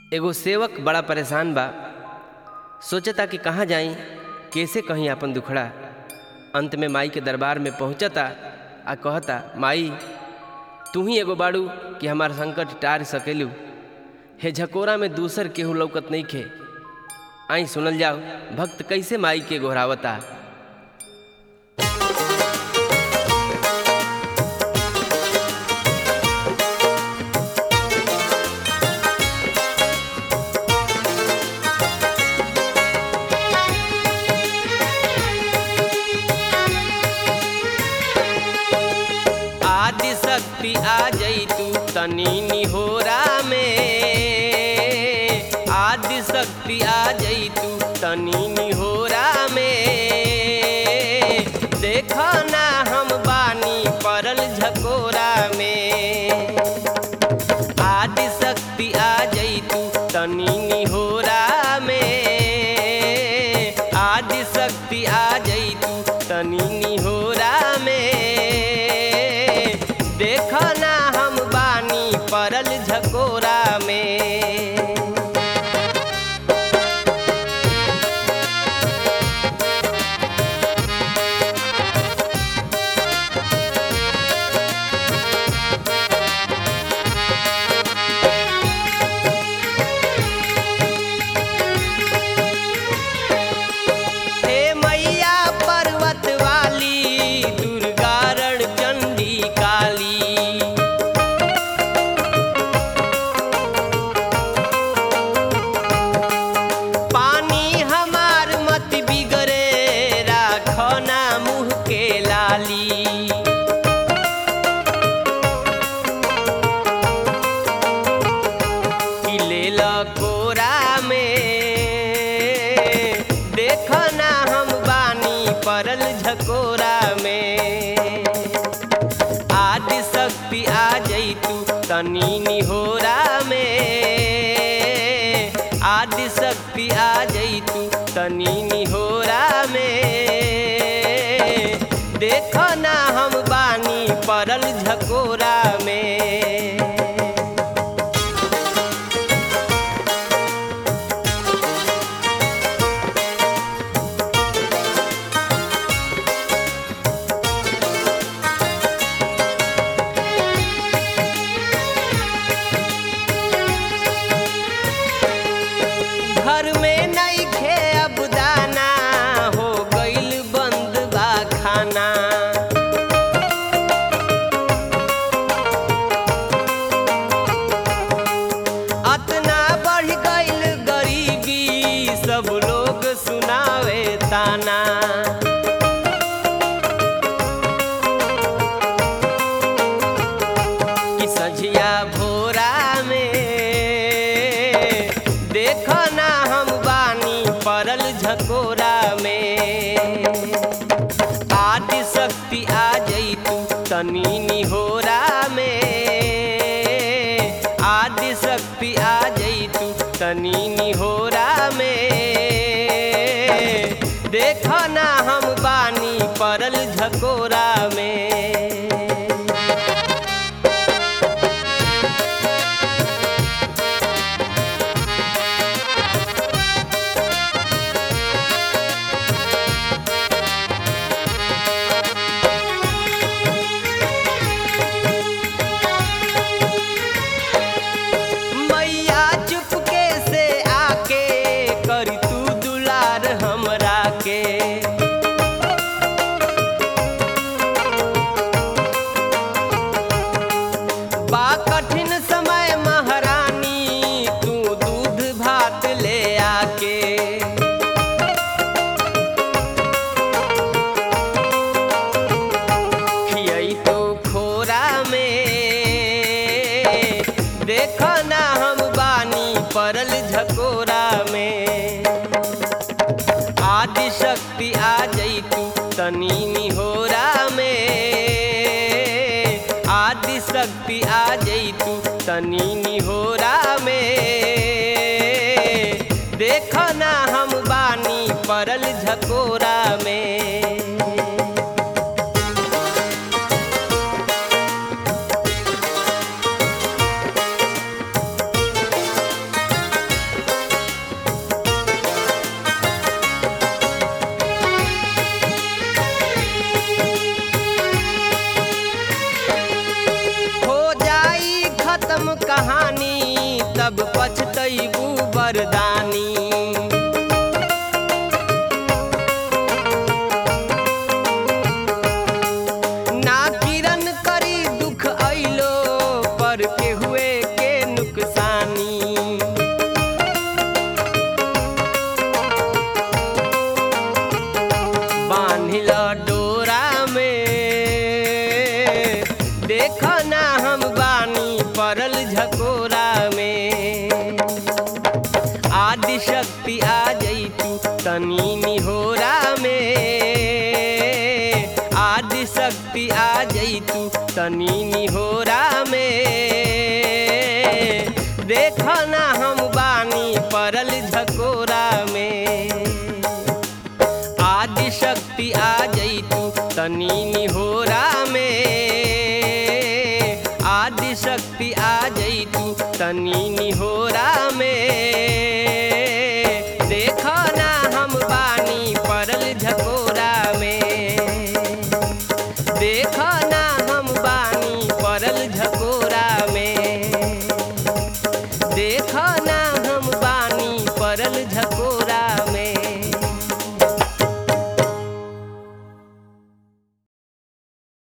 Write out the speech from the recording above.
एगो सेवक बड़ा परेशान बा सोचता कि कहाँ जाई कैसे कहीं अपन दुखड़ा अंत में माई के दरबार में पहुँचता आ कहता माई तू ही एगो बाड़ू कि हमार संकट टार सकेलू हे झकोरा में दूसर केहू लौकत नहीं खे आई सुनल जाओ भक्त कैसे माई के गोहरावता आदि शक्ति आ जई तू तनी निहोरा में आदि शक्ति आ जई तू तनी निहोरा में देखो ना हम बानी परल झकोरा में आदि शक्ति आ जई तू तनी निहोरा में आदि शक्ति आ जई तू तनी निहोरा में देखो ना हम बानी परल झकोरा में हे मैया पर्वत वाली दुर्गारण चंडी काली पानी हमार मत बिगड़े राखो ना मुँह के लाली कि लेल कोरा में देख ना हम बानी परल झकोरा में आदि शक्ति आ जई तू तनी निहोरा में आदि शक्ति आ जई तू तनी निहोरा में देख ना हम बानी परल झकोरा में घर में नहीं खे अब दाना हो गईल बंद बा खाना अतना बढ़ गईल गरीबी सब लोग सुनावे ताना कि सझिया भोरा में देखो ना हम बानी परल झकोरा में आदि शक्ति आ जई तू तनी निहोरा में आदि शक्ति आ जई तू तनी निहोरा में देखो ना हम बानी परल झकोरा में मैया चुपके से आके करी तू दुलार हमरा के बा कठिन समय महारानी तू दूध भात ले आके खियई तो खोरा में देखो ना हम बानी परल झकोरा में आदि शक्ति आ जई तू तनी निहोरा में आदि शक्ति आ जई तू तनी निहोरा में देखो ना हम बानी परल झकोरा में मानी तब पछतैबू बरदानी ना किरण करी दुख अइलो पर के हुए के नुकसानी बांधिल डोरा में देख ना हम बानी परल झकोरा में आदि शक्ति आ जैतू तनी निहोरा में आदि शक्ति आ जैतू तनी निहोरा में देख ना हम बानी परल झकोरा में आदि शक्ति आ जैतू तनी निहोरा में आदि शक्ति आ जैतू तनी निहोरा